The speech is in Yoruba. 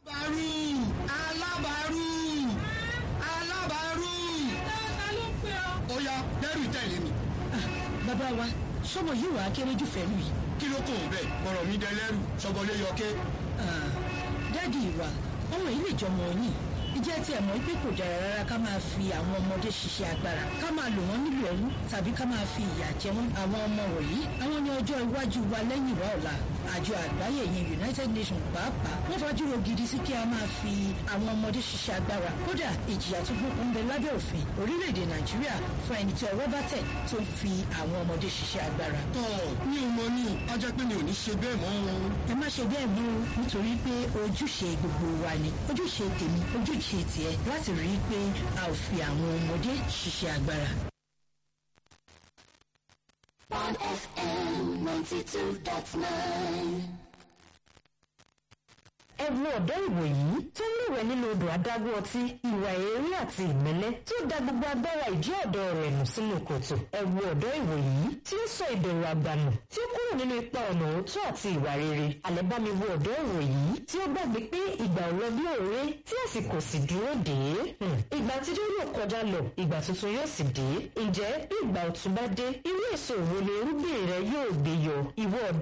alábàárù alábàárù alábàárù. ta ló ń pè ọ́. ó yá dẹ́rù tẹ̀lé mi. bàbá wa sọmọ yìí wàá kéré jù fẹ́lú yìí. kí ló kàn ń bẹ̀ ọ̀rọ̀ mi dẹ lẹ́rù sọgbọ́lé yọké. dáàdi ìwà ọmọ yìí lè jọmọ yìí ìjẹ́ tí ẹ̀ mọ̀ pé kò dára rárá ká máa fi àwọn ọmọdé ṣiṣẹ́ agbára ká máa lò wọ́n nílò ẹrú tàbí ká máa fi ìyà jẹ wọ́n àwọn ọmọ wọ̀nyí àwọn ní ọjọ́ iwájú wa lẹ́yìn ìwà ọ̀la àjọ àgbáyé yẹn united nations pàápàá wọ́n fajúro gidi sí kí a máa fi àwọn ọmọdé ṣiṣẹ́ agbára kódà ìjìyà tó gbókun ń bẹ lábẹ́ òfin orílẹ̀-èdè nàìjíríà fún ẹni tí ọwọ́ bá tẹ̀ tó ń fi àwọn ọmọdé ṣiṣẹ́ agbára. tọ́ mi ò mọ ní a jẹ́ pé mi ò ní ṣe bẹ́ẹ̀ mọ́ o. ẹ má ṣe bẹ́ẹ̀ mú o nítorí pé ojúṣe gbogbo wa ni ojúṣe tèmi ojúṣe tiẹ̀ láti rí i pé a ò fi àwọn ọmọdé ṣiṣẹ́ agbára. One FM ninety two dot nine. ẹ wo ọ̀dọ́ ìwòyí tó ń lúwẹ̀ nínú odò adágún ọtí ìwà èérí àti ìmẹ́lẹ́ tó da gbogbo agbára ìdí ọ̀dọ́ rẹ̀ nù sínú kòtò ẹ wo ọ̀dọ́ ìwòyí tí ó sọ ìbẹ̀rù àgbànù tí ó kúrò nínú ipa ọ̀nà òótọ́ àti ìwà rere àlẹ́ bá mi wo ọ̀dọ́ ìwòyí tí ó gbàgbé pé ìgbà ò lọ bí òré tí àsìkò sì dúró dé ìgbà àtijọ́ yóò kọjá lọ ìgbà tuntun yóò sì dé ǹjẹ́ bí ìgbà ọ̀tun bá dé irú èso wo ni irúgbìn rẹ yóò gbé yọ ìwọ ọ̀dọ́